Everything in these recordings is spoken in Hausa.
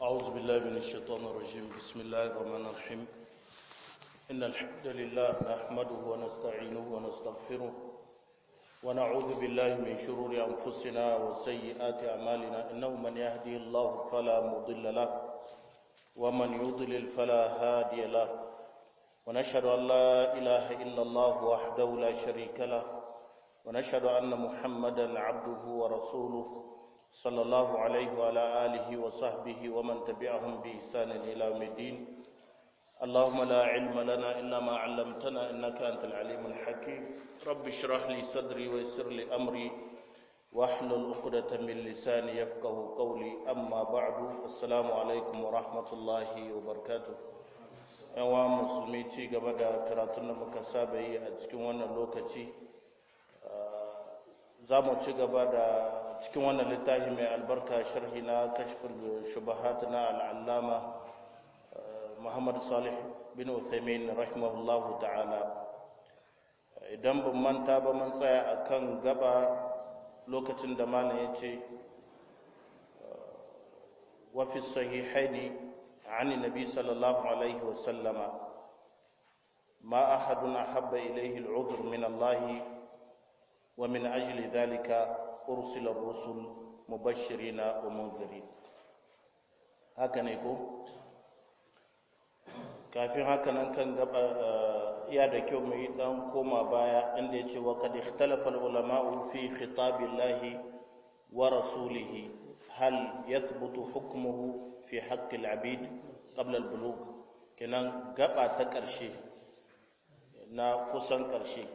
أعوذ بالله من الشيطان الرجيم بسم الله الرحمن الرحيم إن الحمد لله نحمده ونستعينه ونستغفره ونعوذ بالله من شرور أنفسنا وسيئات أعمالنا إنه من يهدي الله فلا مضل له ومن يضلل فلا هادي له ونشهد أن لا إله إلا الله وحده لا شريك له ونشهد أن محمدا عبده ورسوله صلى الله عليه وعلى آله وصحبه ومن تبعهم بإحسان إلى يوم الدين اللهم لا علم لنا إلا ما علمتنا إنك أنت العليم الحكيم رب اشرح لي صدري ويسر لي أمري واحلل عقدة من لساني يفقه قولي أما بعد السلام عليكم ورحمة الله وبركاته yawa musulmi ci gaba da karatun da muka saba yi a cikin wannan lokaci za mu ci gaba da cikin wannan littafi mai albarka sharhi na kashfin shubahat na al'allama muhammad salih bin uthaymin rahimahullahu ta'ala idan ban manta ba mun tsaya akan gaba lokacin da malam ya ce wa fi sahihaini عن النبي صلى الله عليه وسلم ما أحد أحب إليه العذر من الله ومن أجل ذلك أرسل الرسل مبشرين ومنذرين هكذا يقول kafin haka nan kan gaba iya da kyau mu yi dan koma baya inda ya ce wa kad ikhtalafa ulama'u fi khitabillahi wa rasulihi hal yathbutu hukmuhu fi haqqi al-abid qabla al-bulugh kenan gaba ta ƙarshe na kusan ƙarshe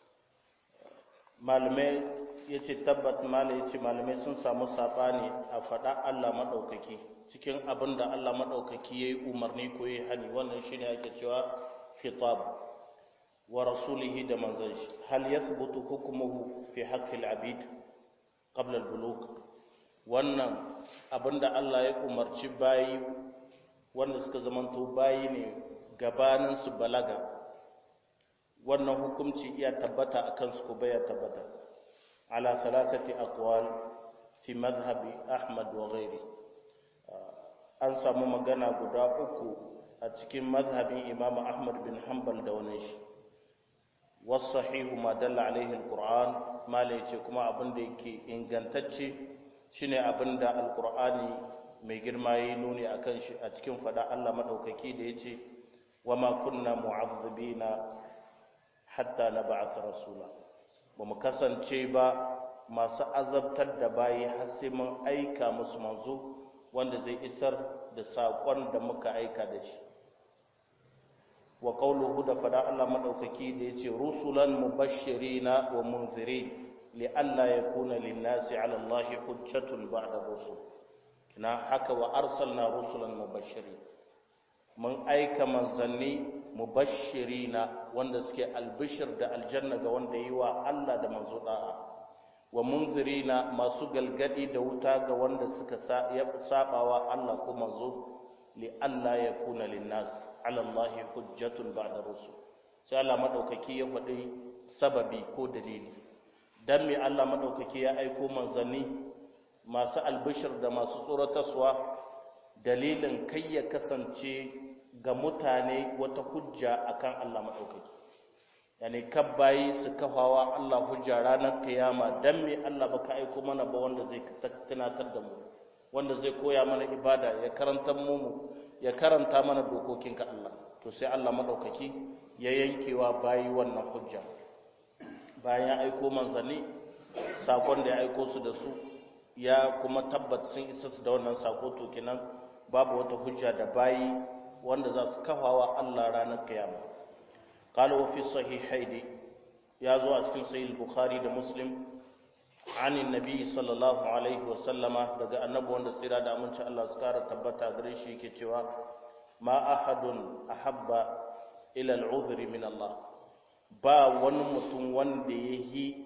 malamai ya ce tabbat malai ya ce malamai sun samu saɓani a faɗa Allah maɗaukaki cikin abin da Allah maɗaukaki ya yi umarni ko ya yi hani wannan shi ne ake cewa khitab wa rasulihi da manzan shi hal ya thubutu hukumuhu fi haƙƙil abid qabla al-bulugh wannan abin da Allah ya umarci bayi wanda suka zamanto bayi ne gabanin su balaga wannan hukunci iya tabbata a kansu ko baya tabbata ala salasati aqwal fi madhhabi ahmad wa ghairi an samu magana guda uku a cikin madhhabin imam ahmad bin hanbal da wani shi wasahihu ma dalla alaihi alquran mala yace kuma abin da yake ingantacce shine abin da alqur'ani mai girma yayi nuni akan shi a cikin fada Allah madaukaki da yace wama kunna mu'azzibina hatta na ba'atha rasula ba mu kasance ba masu azabtar da bayi har sai mun aika musu manzo wanda zai isar da saƙon da muka aika da shi wa qawluhu da fada Allah madaukaki da yace rusulan mubashshirina wa munzirin li alla yakuna lin-nasi 'ala Allahi hujjatun ba'da rusul kina haka wa arsalna rusulan mubashshirin mun aika manzanni mubashirina wanda suke albishir da aljanna ga wanda yi wa Allah da manzo da'a wa munzirina masu galgadi da wuta ga wanda suka sabawa Allah ko manzo li Allah ya kuna linnas ala Allah hujjatun ba'da rusul sai Allah madaukaki ya faɗi sababi ko dalili dan me Allah madaukaki ya aiko manzanni masu albishir da masu tsoratarwa dalilin kai ya kasance ga mutane wata hujja akan Allah maɗaukaki yani kabbayi su kafawa Allah hujja ranar kiyama dan me Allah baka aiko mana ba wanda zai tunatar da mu wanda zai koya mana ibada ya karanta mu ya karanta mana dokokinka Allah to sai Allah maɗaukaki ya yankewa bayi wannan hujja bayan ya aiko manzanni sakon da ya aiko su da su ya kuma tabbat sun isa su da wannan sako to kenan babu wata hujja da bayi wanda za su kafawa Allah ranar kiyama qala wa fi sahihaini ya zo a cikin sahih bukhari da muslim anin nabi sallallahu alaihi wa sallama daga annabi wanda tsira da aminci Allah su kara tabbata gare shi yake cewa ma ahadun ahabba ila al'udhri min Allah ba wani mutum wanda yahi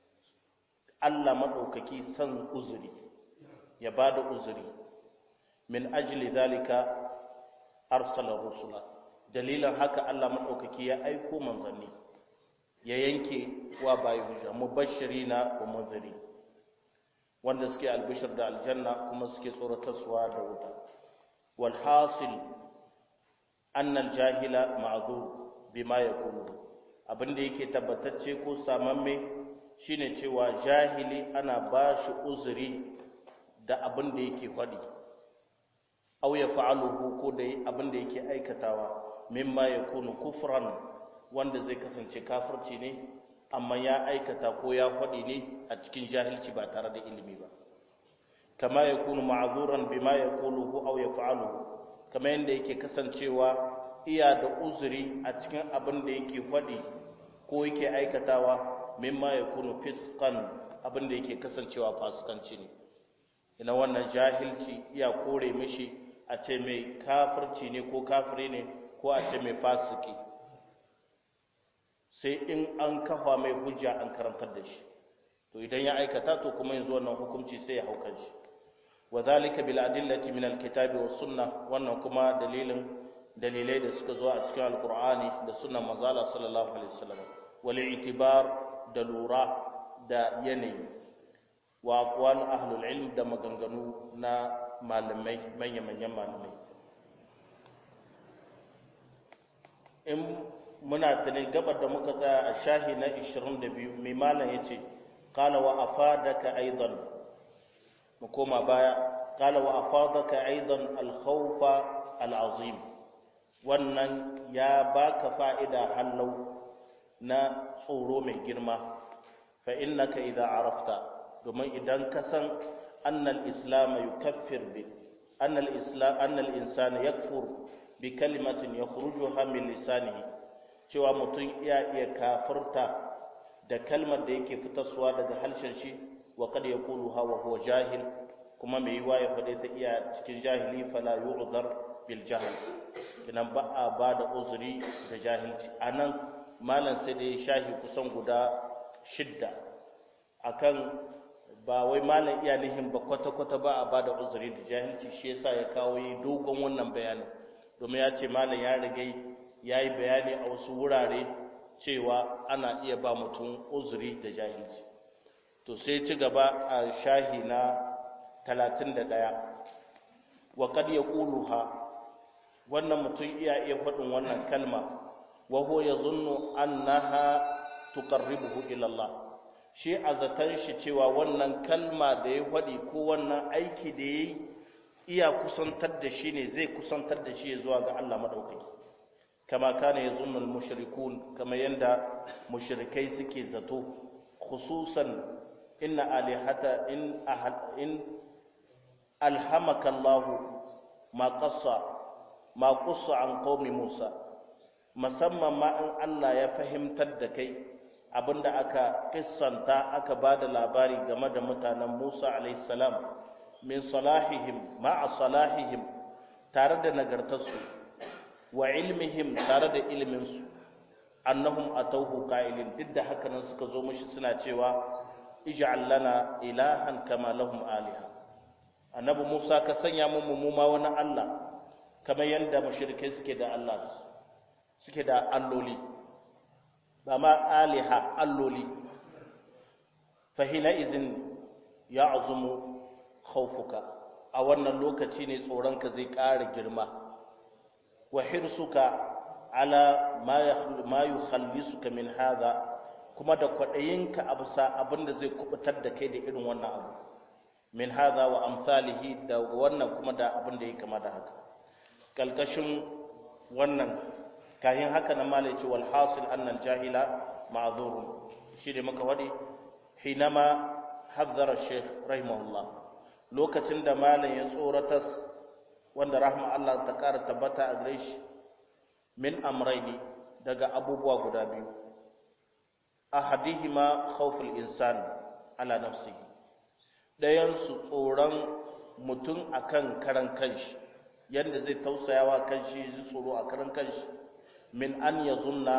Allah madaukaki san uzuri ya bada uzuri min ajli zalika arsala rusula dalilan haka Allah madaukaki ya aiko manzanni ya yanke wa bayi hujja mubashirina wa munziri wanda suke albishir da aljanna kuma suke tsoratarsuwa da wuta wal hasil annal jahila ma'zur bima yaqulu abinda yake tabbatacce ko samamme shine cewa jahili ana bashi uzuri da abinda yake faɗi aw ya fa'aluhu ko da abinda yake aikatawa mimma yakunu kufran wanda zai kasance kafirci ne amma ya aikata ko ya faɗi ne a cikin jahilci ba tare da ilimi ba kama yakunu ma'zuran bima yaquluhu aw yaf'aluhu kama yanda yake kasancewa iya da uzuri a cikin abin da yake faɗi ko yake aikatawa mimma yakunu fisqan abin da yake kasancewa fasikanci ne ina wannan jahilci iya kore mishi a ce mai kafirci ne ko kafiri ne ko a ce mai fasiki sai in an kafa mai hujja an karantar da shi to idan ya aikata to kuma yanzu wannan hukunci sai ya haukan shi wa zalika bil adillati min alkitabi was sunnah wannan kuma dalilin dalilai da suka zo a cikin alqur'ani da sunnan manzala sallallahu alaihi wasallam wal i'tibar da lura da yanayi wa aqwal ahlul ilm da maganganu na malamai manyan manyan malamai in muna tunin gabar da muka tsaya a shahi na 22 mai malam ya ce kala wa afadaka aidan mu koma baya kala wa afadaka aidan alkhawfa alazim wannan ya baka fa'ida hallau na tsoro mai girma fa innaka idza arafta domin idan ka san annal islam yukaffir bi annal islam annal insana yakfur bi kalimatin yakhrujuha min lisanihi cewa mutum iya iya kafirta da kalmar da yake fitarsuwa daga harshen shi wa kad yaqulu hawa huwa jahil kuma mai yiwa ya faɗe ta iya cikin jahili fala yu'dhar bil jahl kinan ba a ba da uzuri da jahilci anan malam sai da ya shahi kusan guda shidda akan ba wai malam iya nihin ba kwata-kwata ba a ba da uzuri da jahilci shi yasa ya kawo yi dogon wannan bayanin domin ya ce malam ya rigai ya yi bayani a wasu wurare cewa ana iya ba mutum uzuri da jahilci to sai ci gaba a shahi na 31 wa kad ya ha wannan mutum iya iya faɗin wannan kalma wa huwa yazunnu annaha tuqarribuhu ila Allah shi a zaton shi cewa wannan kalma da ya faɗi ko wannan aiki da yayi iya kusantar da shi ne zai kusantar da shi zuwa ga Allah madaukaki kama kana yazunnu al-mushrikun kama yanda mushrikai suke zato khususan inna alihata in ahad in alhamaka Allah ma qassa ma qassa an qaumi Musa musamman ma in Allah ya fahimtar da kai abinda aka kissanta aka bada labari game da mutanen Musa alayhi salam min salahihim ma'a salahihim tare da nagartarsu wa ilmihim tare da iliminsu annahum atawhu qa'ilin duk da haka nan suka zo mishi suna cewa ij'al lana ilahan kama lahum aliha annabi Musa ka sanya mu mu ma wani Allah kamar yanda mushrikai suke da Allah suke da alloli ba ma aliha alloli fa hina izin ya'zumu khawfuka a wannan lokaci ne tsoronka zai ƙara girma wa hirsuka ala ma yukhallisuka min hadha kuma da kwadayinka a bisa abinda zai kubutar da kai da irin wannan abu min hadha wa amsalihi da wannan kuma da abin da ya kama da haka kalkashin wannan kayan haka na malai ce wal hasil annal jahila ma'zurun shi da muka wadi hinama hazzara sheikh rahimahullah lokacin da malam ya tsoratas wanda rahma Allah ta ƙara tabbata a gare shi min amraini daga abubuwa guda biyu ahadihima khawful insan ala nafsihi dayan su tsoron mutum akan karan kanshi yanda zai tausayawa kanshi zai tsoro a karan kanshi min an yazunna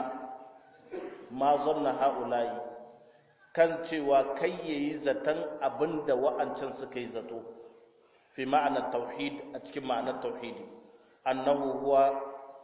ma zanna haula'i kan cewa kai yayi zaton abinda wa'ancan suka yi zato fi ma'anar tauhid a cikin ma'anar tauhidi annahu huwa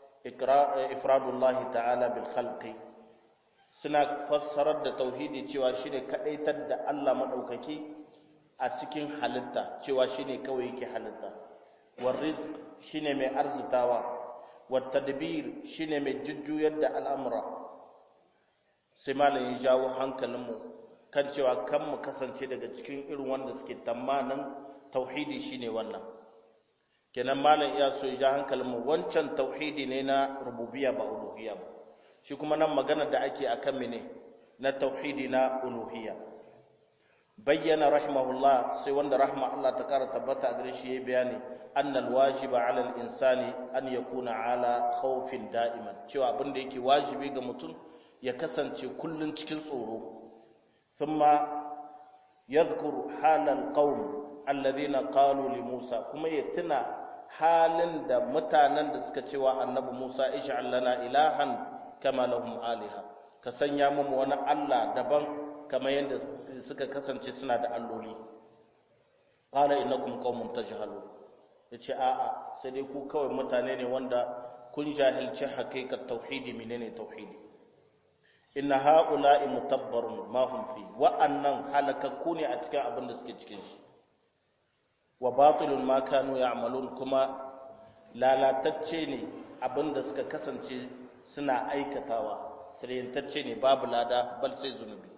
ifradullahi ta'ala bil khalqi suna fassarar da tauhidi cewa shine kadaitar da Allah madaukaki a cikin halitta cewa shine kawai yake halitta war rizq shine mai arzutawa wat tadbir shine mai jujjuyar da al'amura sai malam ya jawo hankalinmu kan cewa kan mu kasance daga cikin irin wanda suke tamanin tauhidi shine wannan kenan malam iya so ya ja hankalinmu wancan tauhidi ne na rububiyya ba uluhiyya ba shi kuma nan magana da ake akan mene na tauhidi na uluhiyya bayyana rahimahullah sai wanda rahma Allah ta kara tabbata a gare shi yayi bayani annal wajiba ala al-insani an yakuna ala khawfin da'iman cewa abin da yake wajibi ga mutum ya kasance kullun cikin tsoro thumma yadhkuru halal qaum alladhina qalu li Musa kuma ya tuna halin da mutanen da suka cewa annabi Musa ij'al lana ilahan kama lahum aliha ka sanya mu wani Allah daban kamar yadda suka kasance suna da alloli qala innakum qaumun tajhalun yace a'a sai dai ku kawai mutane ne wanda kun jahilci hakikat tauhidi menene tauhidi inna haula'i mutabbarun ma hum fi wa annan halakakku ne a cikin abin da suke cikin shi wa batilun ma kanu ya'malun kuma lalatacce ne abin da suka kasance suna aikatawa sirrintacce ne babu lada bal sai zunubi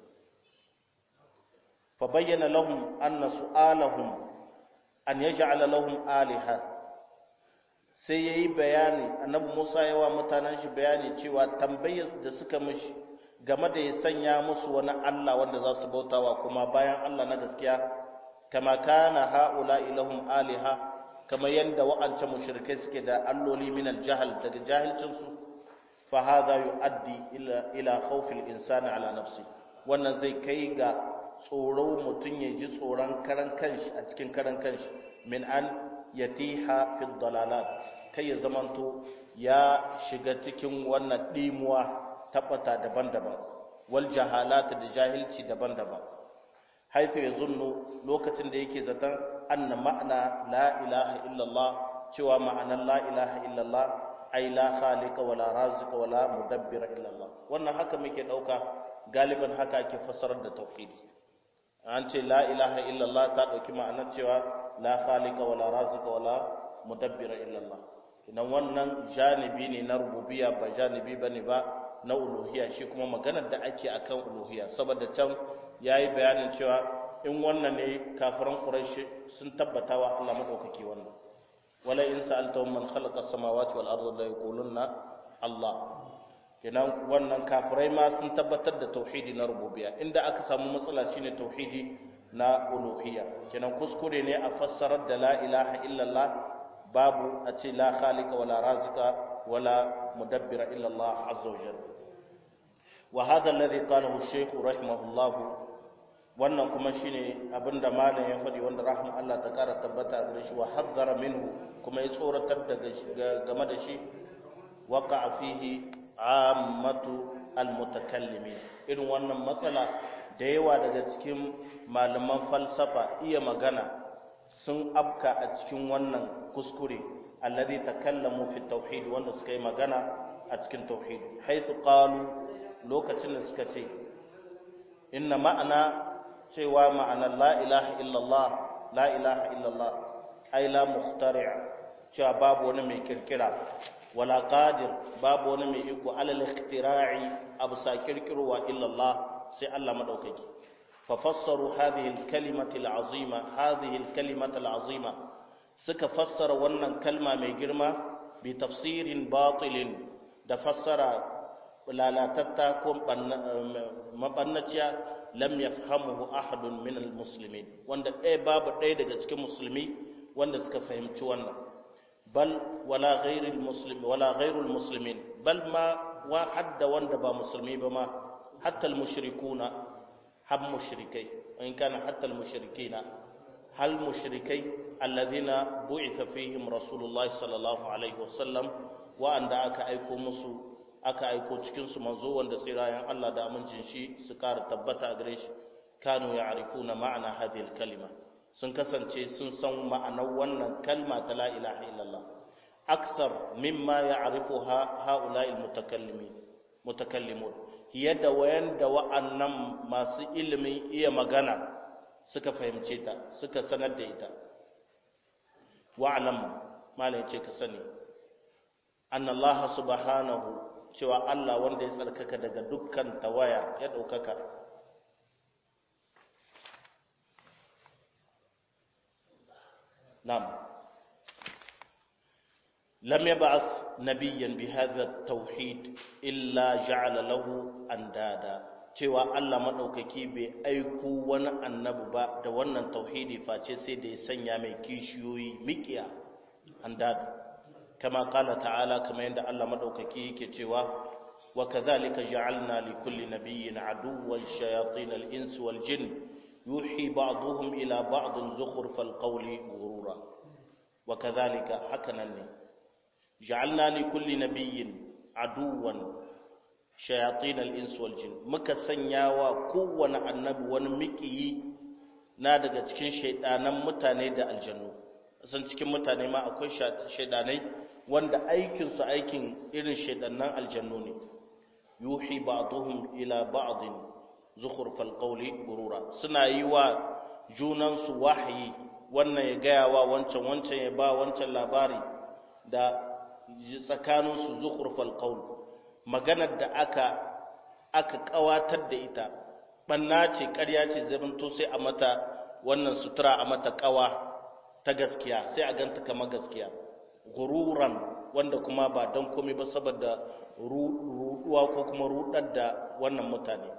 fa bayyana lahum anna su'alahum an yaj'ala lahum aliha sai yayi bayani annabi Musa yawa mutanen shi bayani cewa tambayar da suka mishi game da ya sanya musu wani Allah wanda za su bautawa kuma bayan Allah na gaskiya kama kana haula ilahum aliha kama yanda wa'ancan mushrikai suke da alloli min aljahal daga jahilcin su fa hadha yuaddi ila ila khawfi al-insani ala nafsi wannan zai kai ga tsoro mutun ya ji tsoron karan kanshi a cikin karan kanshi min an yatiha fi dalalat kai ya zamanto ya shiga cikin wannan dimuwa tabbata daban-daban wal jahalata da jahilci daban-daban haifu ya zunnu lokacin da yake zaton anna ma'ana la ilaha illallah cewa ma'anar la ilaha illallah ai la khaliqa wala raziqa wala mudabbira illallah wannan haka muke dauka galiban haka ake fassarar da tauhidi an ce la ilaha illallah ta dauki ma'anar cewa la khaliqa wala raziqa wala mudabbira illallah idan wannan janibi ne na rububiyya ba janibi bane ba na uluhiyya shi kuma maganar da ake akan uluhiyya saboda can yayi bayanin cewa in wannan ne kafiran quraish sun tabbata wa Allah madaukaki wannan wala in sa'altahum man khalaqa samawati wal arda la yaquluna Allah kenan wannan kafirai ma sun tabbatar da tauhidi na rububiyya inda aka samu matsala shine tauhidi na uluhiyya kenan kuskure ne a fassarar da la ilaha illallah babu a ce la khaliqa wala razika wala mudabbira illallah azza wa jalla wa hadha alladhi qalahu ash-shaykh rahimahullah wannan kuma shine abinda malam ya faɗi wanda rahmu Allah ta kara tabbata a gare shi wa haddara minhu kuma ya tsoratar daga game da shi waqa fihi ammatu almutakallimin irin wannan matsala da yawa daga cikin malaman falsafa iya magana sun afka a cikin wannan kuskure alladhi takallamu fi tauhid wanda suka yi magana a cikin tauhid haythu qalu lokacin da suka ce inna ma'ana cewa ma'anar la ilaha illallah la ilaha illallah ai la mukhtari' cewa babu wani mai kirkira wala qadir babu wani mai iko alal ikhtira'i abu sa kirkirwa illallah sai Allah madaukaki fa fassaru hadhihi al-kalimati al-azima hadhihi al-kalimati al-azima suka fassara wannan kalma mai girma bi tafsirin batilin da fassara lalatatta ko mabannaciya lam yafhamuhu ahadun min almuslimin wanda ɗaya babu ɗaya daga cikin musulmi wanda suka fahimci wannan bal wala ghairul muslim wala ghairul muslimin bal ma wa hadda wanda ba musulmi ba ma hatta almushrikuna hab mushrikai in kana hatta almushrikina hal mushrikai alladhina bu'itha fihim rasulullahi sallallahu alaihi wasallam wa anda aka aiko musu aka aiko cikinsu manzo wanda tsirayen Allah da amincin shi su ƙara tabbata a gare shi kanu ya arifu na ma'ana hadhihi kalima sun kasance sun san ma'anar wannan kalma ta la ilaha illallah aksar mimma ya arifu ha ha'ula'il mutakallimin mutakallimun yadda wayan da wa'annan masu ilimin iya magana suka fahimce ta suka sanar da ita wa'lam malai ce ka sani annallaha subhanahu cewa Allah wanda ya tsarkaka daga dukkan tawaya ya ɗaukaka nam lam yab'ath nabiyyan bihadha at-tauhid illa ja'ala lahu andada cewa Allah madaukaki bai aiko wani annabi ba da wannan tauhidi face sai da ya sanya mai kishiyoyi mikiya andada kama kala ta'ala kama yadda Allah madaukaki yake cewa wa kadhalika ja'alna li kulli nabiyyin aduwwan shayatin al-ins wal jin yuhi ba'dhum ila ba'd zukhrufal qawli ghurura wa kadhalika hakanan ne ja'alna li kulli nabiyyin aduwwan shayatin al-ins wal jin muka sanya wa kowane annabi wani mikiyi na daga cikin shaidanan mutane da aljannu san cikin mutane ma akwai shaidanai wanda aikinsu aikin irin shaidannan aljannu ne yuhi ba'dhum ila ba'din zukhrufal qawli gurura suna yi wa junansu wahayi wannan ya gaya wa wancan wancan ya ba wancan labari da tsakaninsu zukhrufal qawl maganar da aka aka kawatar da ita banna ce ƙarya ce zamanto sai a mata wannan sutura a mata kawa ta gaskiya sai a ganta kamar gaskiya gururan wanda kuma ba don komai ba saboda ruduwa ko kuma rudar da wannan mutane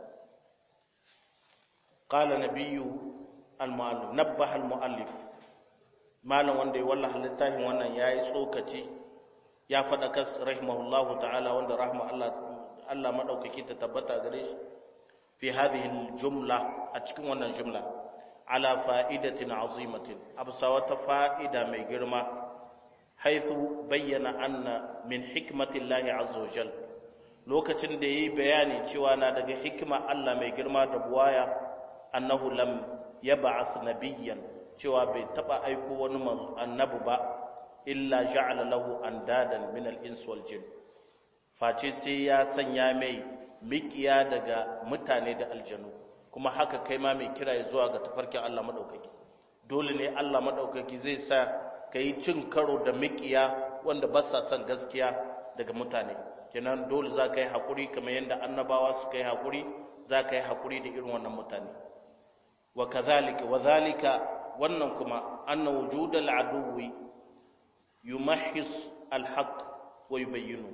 qala nabiyyu al-mu'allif nabbaha al-mu'allif malam wanda ya wallaha littafin wannan yayi tsokaci ya faɗa kas rahimahullahu ta'ala wanda rahma Allah Allah madaukaki ta tabbata gare shi fi hadhihi al-jumla a cikin wannan jumla ala fa'idatin azimatin absa wata fa'ida mai girma haithu bayyana anna min hikmatillahi azza wajal lokacin da yayi bayani cewa na daga hikima Allah mai girma da buwaya annahu lam yab'ath nabiyyan cewa bai taba aiko wani annabi ba illa ja'ala lahu andadan min al-ins wal jin face sai ya sanya mai mikiya daga mutane da aljanu kuma haka kai ma mai kira zuwa ga tafarkin Allah madaukaki dole ne Allah madaukaki zai sa ka yi cin karo da mikiya wanda ba sa son gaskiya daga mutane kenan dole za ka yi haƙuri kamar yadda annabawa suka yi haƙuri za ka yi haƙuri da irin wannan mutane wa kazalika wa zalika wannan kuma anna wujudal aduwi yumahhis alhaq wa yubayyinu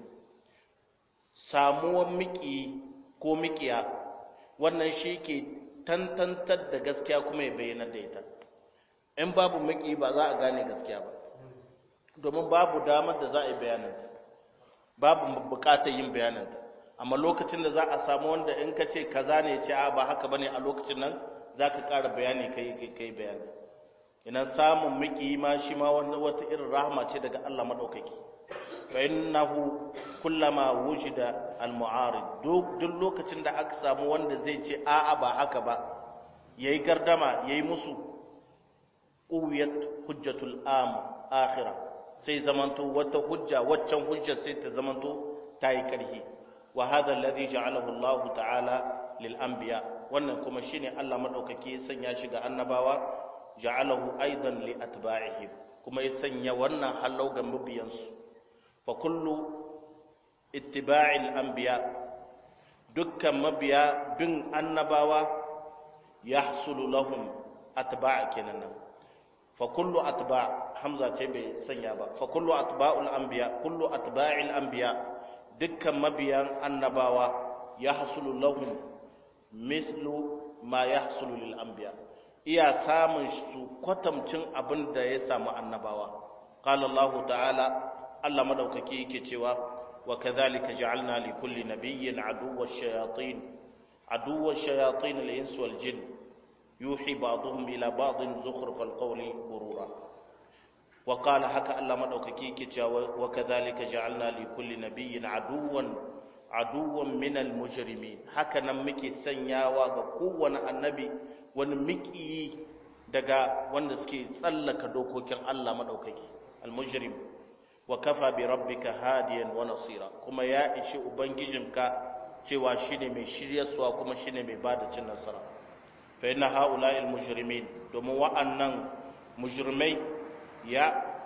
samuwar miki ko mikiya wannan shi ke tantantar da gaskiya kuma ya bayyana da ita in babu maki ba za a gane gaskiya ba domin babu damar da za a yi bayananta babu bukatar yin bayananta amma lokacin da za a samu wanda in ka ce kaza ne ce a ba haka bane a lokacin nan za ka ƙara bayani kai kai bayani ina samun maki ma shi ma wata irin rahama ce daga Allah madaukaki fa innahu kullama wujida al-mu'arid duk lokacin da aka samu wanda zai ce a'a ba haka ba yayi gardama yayi musu quwwat hujjatul am akhira sai zamanto wata hujja waccan hujja sai ta zamanto tayi karhi wa hadha alladhi ja'alahu Allah ta'ala lil anbiya wannan kuma shine Allah madaukake ya sanya shi ga annabawa ja'alahu aidan li atba'ihim kuma ya sanya wannan halau ga mabiyansu fa kullu ittiba'il anbiya dukkan mabiya bin annabawa yahsulu lahum atba' kenan fa kullu atba' hamza ce bai sanya ba fa kullu atba'ul anbiya kullu atba'il anbiya dukkan mabiyan annabawa yahsulu lahum mislu ma yahsulu lil anbiya iya samun su kwatamcin abin da ya samu annabawa qala Allah ta'ala Allah madaukaki yake cewa wa kadhalika ja'alna li kulli nabiyyin aduwwa shayatin aduwwa shayatin al-ins wal jin yuhi ba'dhum ila ba'dhin zukhruf al-qawli ghurura wa qala haka Allah madaukaki yake cewa wa kadhalika ja'alna li kulli nabiyyin aduwwan aduwwan min al-mujrimin haka nan muke sanyawa ga kowane annabi wani miƙiyi daga wanda suke tsallaka dokokin Allah madaukaki al-mujrim wa kafa bi rabbika hadiyan wa nasira kuma ya ishi ubangijinka cewa shine mai shiryarwa kuma shine mai bada cin nasara fa inna haula'il mujrimin domin wa'annan mujrimai ya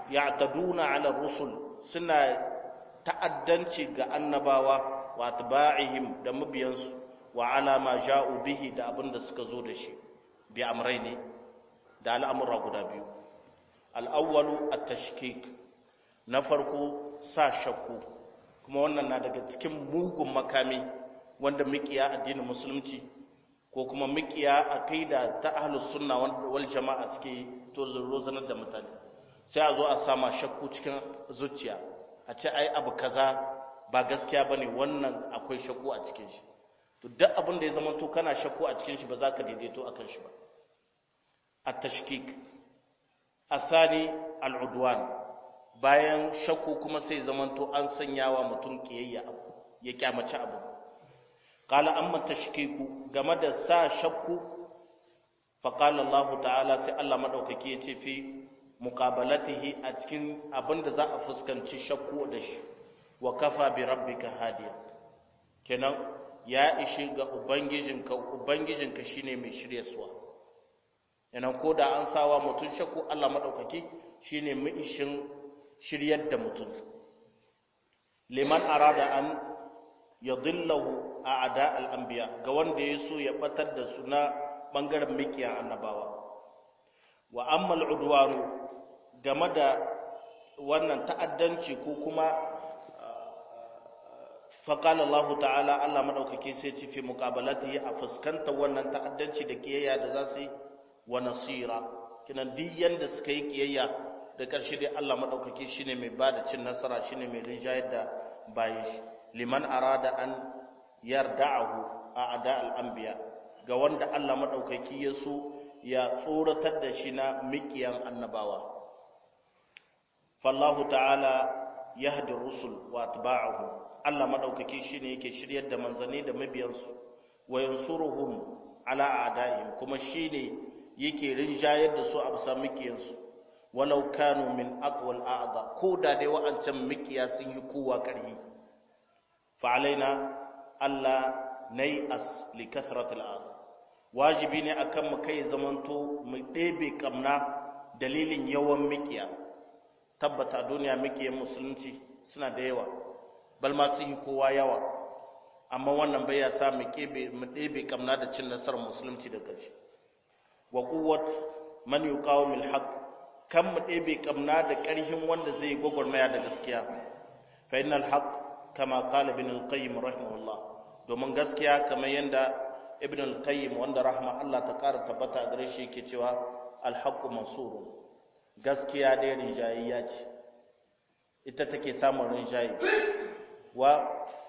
ya'taduna ala rusul suna ta'addanci ga annabawa wa atba'ihim da mabiyansu wa ala ma ja'u bihi da abinda suka zo da shi bi amrayni da al'amura guda biyu al-awwalu at-tashkik na farko sa shakku kuma wannan na daga cikin mugun makami wanda mikiya addinin musulunci ko kuma mikiya aqida ta ahlus sunna wal jama'a suke to rozanar da mutane sai a zo a sama shakku cikin zuciya a ce ai abu kaza ba gaskiya bane wannan akwai shakku a cikin shi to duk abin da ya zama to kana shakku a cikin shi ba za ka daidaito akan shi ba at-tashkik athani al-udwan bayan shakku kuma sai zaman to an sanya wa mutum kiyayya abu ya kyamaci abu qala amma tashkiku game da sa shakku fa qala Allah ta'ala sai Allah madaukaki ya ce fi muqabalatihi a cikin abinda za a fuskanci shakku da shi wa kafa bi rabbika hadiya kenan ya ishi ga ubangijinka ubangijinka shine mai shiryarwa yana ko da an sawa mutum shakku Allah madaukaki shine mai ishin shiryar da mutum liman arada an yadillahu a'da al-anbiya ga wanda ya so ya batar da su na bangaren mikiya annabawa wa amma al-udwan game da wannan ta'addanci ko kuma faƙala Allah ta'ala Allah maɗaukaki sai ci fi muƙabalati a fuskanta wannan ta'addanci da ƙiyayya da za su yi wa nasira kinan duk yanda suka yi ƙiyayya da ƙarshe dai Allah maɗaukaki shine mai ba da cin nasara shine mai rinjayar da bayan shi liman arada an yarda'ahu a ada al'anbiya ga wanda Allah maɗaukaki ya so ya tsoratar da shi na miƙiyan annabawa fallahu ta'ala yahdi rusul wa atba'ahum Allah madaukaki shine yake shiryar da manzanni da mabiyansu wa yansuruhum ala a'daihim kuma shine yake rinjayar da su a bisa mikiyansu walau kanu min aqwal a'da ko da dai wa'ancan mikiya sun yi kowa karhi fa alaina Allah nay as li kathratil a'da wajibi ne akan mu kai zamanto mu ɗebe kamna dalilin yawan mikiya tabbata duniya mikiyan musulunci suna da yawa bal ma sun yi kowa yawa amma wannan bai ya sa mu ɗebe kamna da cin nasarar musulunci da ƙarshe wa kuwat man yuqawmil haqq kan mu ɗebe kamna da ƙarhin wanda zai gwagwarmaya da gaskiya fa innal haqq kama qala ibn al-qayyim rahimahullah domin gaskiya kamar yanda ibn al-qayyim wanda rahma Allah ta ƙara tabbata a gare shi yake cewa al-haqqu mansurun gaskiya dai rinjayayya ce ita take samun rinjaye wa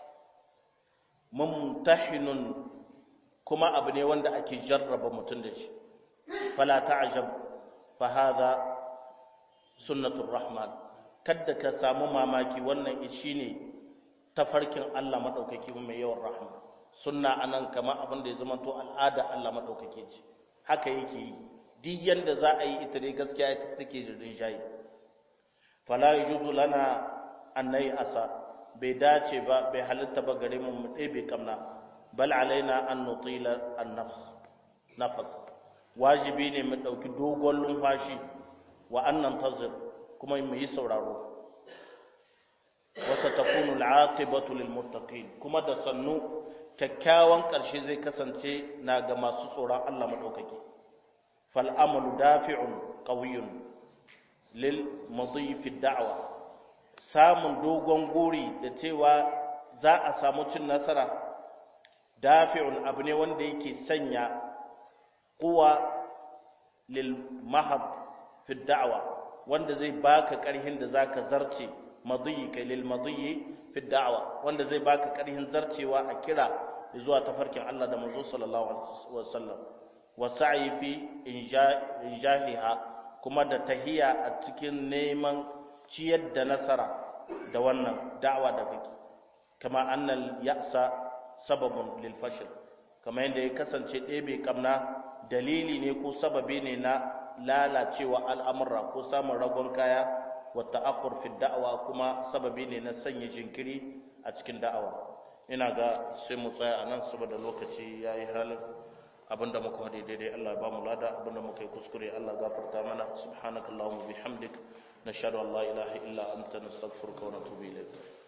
mumtahinun kuma abu ne wanda ake jarraba mutum da shi fala ta'jab fa hadha sunnatur rahman kadda ka samu mamaki wannan shine tafarkin Allah madaukaki mai yawan rahma sunna anan kama abin da ya zama to al'ada Allah madaukake ce haka yake yi duk yanda za a yi ita dai gaskiya ita take da rinjaye fala yajuzu lana annai asa bai dace ba bai halitta ba gare mu mu ɗebe kamna bal alaina an nutila an nafas wajibi ne mu ɗauki dogon lumfashi wa annan tazir kuma mu yi sauraro wata takunu al'aqibatu lil muttaqin kuma da sannu kyakkyawan ƙarshe zai kasance na ga masu tsoron Allah madaukaki fal amalu dafi'un qawiyyun lil mudhi fi da'wa samun dogon guri da cewa za a samu cin nasara dafi'un abu ne wanda yake sanya kuwa lil mahab fi da'wa wanda zai baka karhin da zaka zarce madiyi kai lil madiyi fi da'wa wanda zai baka karhin zarcewa a kira zuwa tafarkin Allah da manzo sallallahu alaihi wasallam wa sa'i fi injahiha kuma da tahiya a cikin neman ciyar da nasara da wannan da'awa da kake kama annal ya'sa sababun lil fashl kama yadda ya kasance ɗebe kamna dalili ne ko sababi ne na lalacewa al'amurra ko samun ragon kaya wa ta'akhur fi da'awa kuma sababi ne na sanya jinkiri a cikin da'awa ina ga sai mu tsaya anan saboda lokaci yayi halin abinda muka hade daidai Allah ya ba mu lada abinda muka yi kuskure Allah gafarta mana subhanakallahumma bihamdik nashhadu an la ilaha illa anta nastaghfiruka wa natubu ilayk